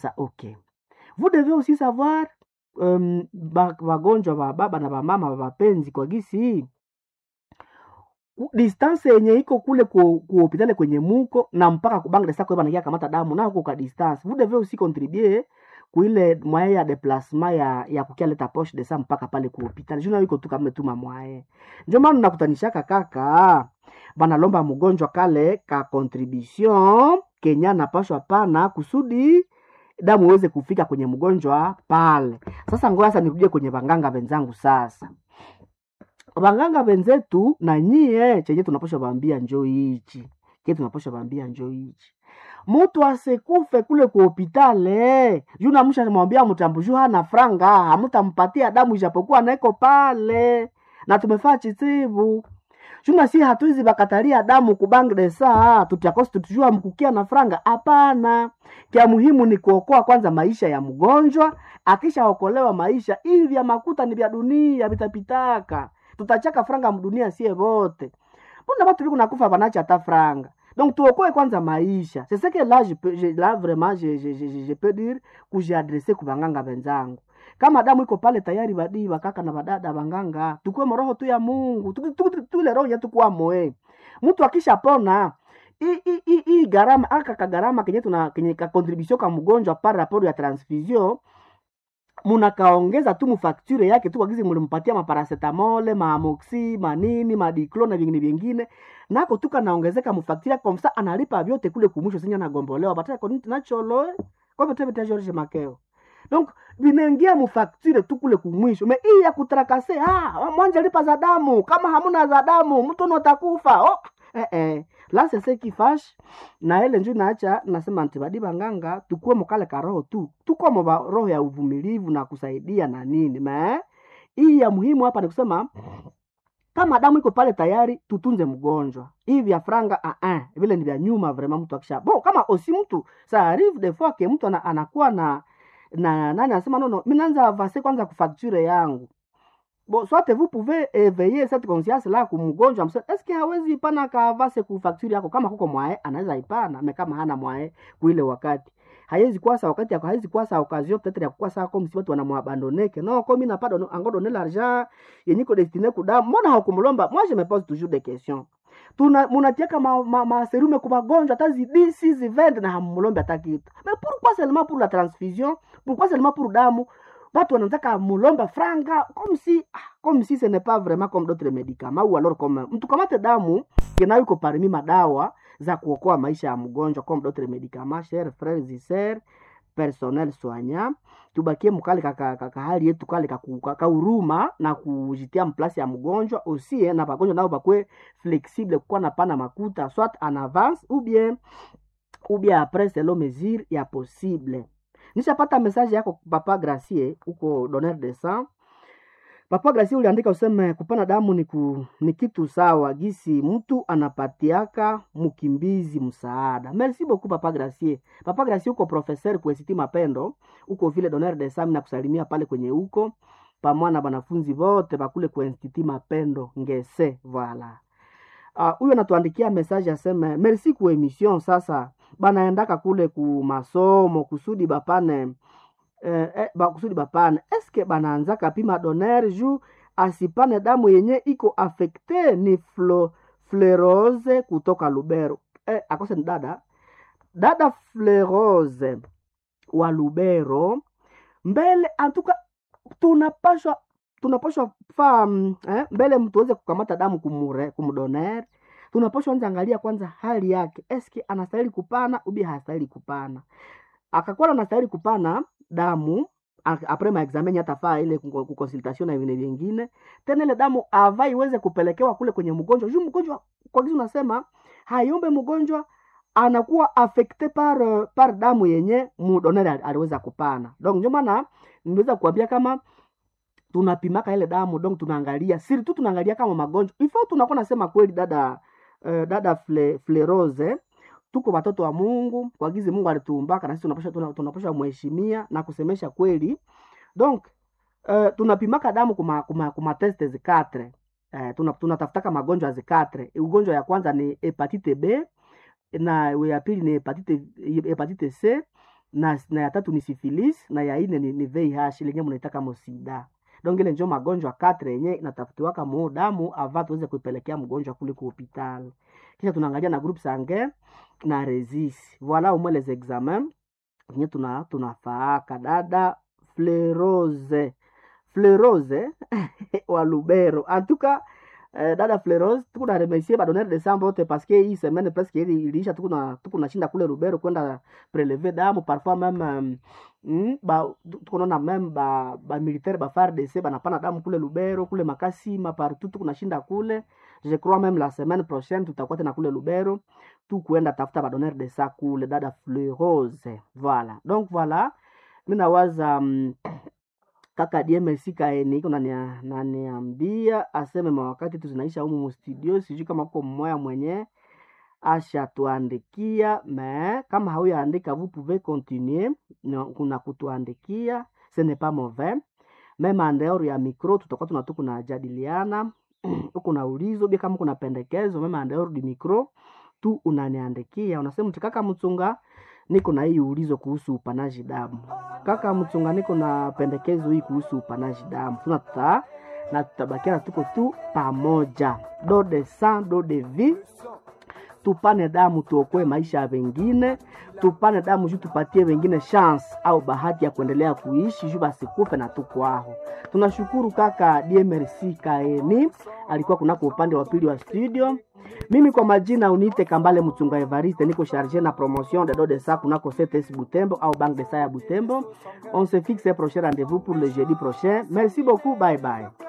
Ça, ok. Vous devez aussi savoir um, ba- wagonjwa wa baba na wamama wa mapenzi kwa gisi hii ku- distance yenye iko kule ku, ku hospitali kwenye muko na mpaka kubangre sako banakia kamata damu na huko ka distance vous devez aussi contribuer kuile mwaye ya déplacement ya ya kukia leta poche de sang mpaka pale ku hospitali juna iko tu kama tuma mwaye ndio maana nakutanishaka kaka banalomba mgonjwa kale ka contribution kenya napashwa pana kusudi damu iweze kufika kwenye mgonjwa pale sasa ngoja sasa nirudie kwenye wanganga wenzangu sasa wanganga wenzetu na nyie chenye tunapasha waambia njo hichi ke tunapasha waambia njo hichi mutu asekufe kule ku hopitale juu namusha mwambia mtambuju hana franga hamutampatia damu ijapokuwa naiko pale na tumefaa chitibu juna si hatuizi bakatalia damu kubangde saa tutiakosi tutujua mkukia na franga hapana kya muhimu ni kuokoa kwanza maisha ya mgonjwa akishaokolewa maisha hivi vya makuta ni vya dunia vitapitaka tutachaka franga mdunia sie vote mbona watu viko nakufa wanacha hata franga donc tuokoe kwanza maisha c'est ce que là je peux, je, là vraiment je, je, je, je, je peux dire kujiadrese kubanganga wenzangu kama damu iko pale tayari badii wakaka na badada wanganga tukuwe moroho tu ya mungu Tu- tu- tu- tule roho yetu kuwa moe mtu akishapona hii- hii- hii- hii gharama aka kagarama kenye tuna kenye ka contribution ka mgonjwa par rapport ya transfusion munakaongeza tu mufakture yake tu wagizi mulimpatia maparasetamole maamoxi manini madiclo na vingine vingine nako tu kanaongezeka mufakture yake komsa analipa vyote kule kumwisho sinya nagombolewa bataya koniti nacholo kovetevete george makeo donc vinaingia mufakture tu kule kumwisho me hii ya kutrakase ah, mwanja lipa za damu kama hamuna za damu mtu notakufa oh. eh, eh. la sese kifash na ile nju naacha nasema ntibadi banganga tukuwe mukale ka roho tu tukomo ba roho ya uvumilivu na kusaidia na nini ma hii ya muhimu hapa ni kusema kama damu iko pale tayari tutunze mgonjwa hivi vya franga ah, ah, vile ni vya nyuma vraiment mtu akisha bon kama osi mtu ça arrive des fois que mtu ana, anakuwa na na nani anasema nono mi naanza avance kwanza kufacture yangu bon soit vous pouvez éveiller cette conscience là kumgonjwa msema est ce que hawezi ipana kaavase kufacture yako kama kuko mwae anaweza ipana me kama hana mwae kuile wakati haiwezi kwasa wakati yako haiwezi kwasa occasion peut-être ya kukwasa comme si watu wanamwabandoneke no comme n'a pas donné encore donné l'argent yenye ko destiné kuda mbona hakumlomba moi je me pose toujours des questions tuna munatiaka ma, ma, ma serume kwa magonjwa hata zidi si zivende na hamulombe hata kitu mais pourquoi seulement pour la transfusion pourquoi seulement pour damu watu wanataka mulombe franga comme si ah, comme si ce n'est pas vraiment comme d'autres médicaments ou alors comme mtu kamate damu kenayo iko parmi madawa za kuokoa maisha ya mgonjwa comme d'autres médicaments chers frères et sœurs personnel soignant tubakie mukale kaka, kaka hali yetu kale kakahuruma na kujitia mplasi ya mgonjwa aussi eh, na bagonjwa nao bakwe flexible kukuwa na pana makuta soit en avance ou bien ou bien après selon mesure ya possible nishapata message yako papa gracie huko donneur de sang papa gracie uliandika useme kupana damu ni, ku, ni kitu sawa gisi mtu anapatiaka mkimbizi msaada merci beaucoup papa gracie papa gracie uko professeur kuesiti mapendo uko vile donneur de sang na kusalimia pale kwenye huko pamoja na banafunzi wote bakule ku institut mapendo ngese voilà huyo uh, anatuandikia message aseme merci ku emission sasa banaendaka kule ku masomo kusudi bapane eh, eh, ba, kusudi bapane eske banaanzaka pima doner ju asipane damu yenye iko afekte ni flo, flerose kutoka lubero eh, akose ni dada dada flerose wa lubero mbele antuka tunapashwa tunapashwa faa mm, eh, mbele mtu aweze kukamata damu kumure, kumdoner tunapashwa anza angalia kwanza hali yake eske anastahili kupana ubi hastahili kupana akakuwa anastahili kupana damu a- apres maexamen atafaa ile kuko- kukonsultation na vingine vingine tena ile damu ava iweze kupelekewa kule kwenye mgonjwa juu mgonjwa kwa kizi unasema hayombe mgonjwa anakuwa affecte par uh, par damu yenye mudonere ali- aliweza kupana donc ndio maana niweza kuambia kama tunapimaka ile damu donc tunaangalia siri tu tunaangalia kama magonjwa ifo tunakuwa nasema kweli dada uh, dada fle, flerose tuko watoto wa mungu kwa gizi mungu alituumbaka na sisi tunapasha tuna- tunapasha mheshimia na kusemesha kweli donc uh, tunapimaka damu kuma, kuma, kuma teste zikatre uh, tuna, tunatafutaka magonjwa zikatre ugonjwa ya kwanza ni hepatite b na ya pili ni hepatite, hepatite c na, na ya tatu ni syphilis na ya ine ni, ni VIH lenye mnaitaka mosida donc ile njo magonjwa katre yenye inatafutiwaka mu damu ava tuweze kuipelekea mgonjwa kule ku hopital kisha tunaangalia na groupe sanguin na resis voilà au moins les examens yenye tuna tunafaaka dada flerose flerose wa lubero en tout cas eh, dada flerose tukuna remercier badonere de sang bote parce que hii semaine presque ili iliisha tukuna tukuna shinda kule lubero kwenda prelever damu parfois même um, mm, ba tukunaona meme ba ba militaire ba FARDC banapana damu kule lubero kule makasima partout tukuna shinda kule je crois même la semaine prochaine tutakuwa tena kule lubero tu kuenda tafuta badonere de sang kule dada flerose voilà donc voilà mi nawaza um, kaka DMC kaeni iko nania- naniambia aseme mawakati tu zinaisha humu mustudio, sijui kama kuko mmoya mwenye ashatuandikia me kama hauyaandika vous pouvez continuer na kuna kutuandikia ce n'est pas mauvais meme andeor ya micro tutakuwa tunatu kunajadiliana huku na ulizo bia kama kuna pendekezo meme andeor di micro tu unaniandikia unasema mti kaka mchunga niko na hii ulizo kuhusu upanaji damu kaka mchunga niko na pendekezo hii kuhusu upanaji damu tuna tuta na tutabakiana tuko tu pamoja do de sang do de vie tupane damu tuokoe maisha ya wengine tupane damu juu tupatie wengine chance au bahati ya kuendelea kuishi juu basikufe na tukwaho tunashukuru kaka DMRC kaeni alikuwa kunako upande wa pili wa studio mimi kwa majina uniite kambale mchunga evariste niko charge na promotion de do de sa kunako cts butembo au banque de sa ya butembo on se fixe un prochain rendez-vous pour le jeudi prochain merci beaucoup bye bye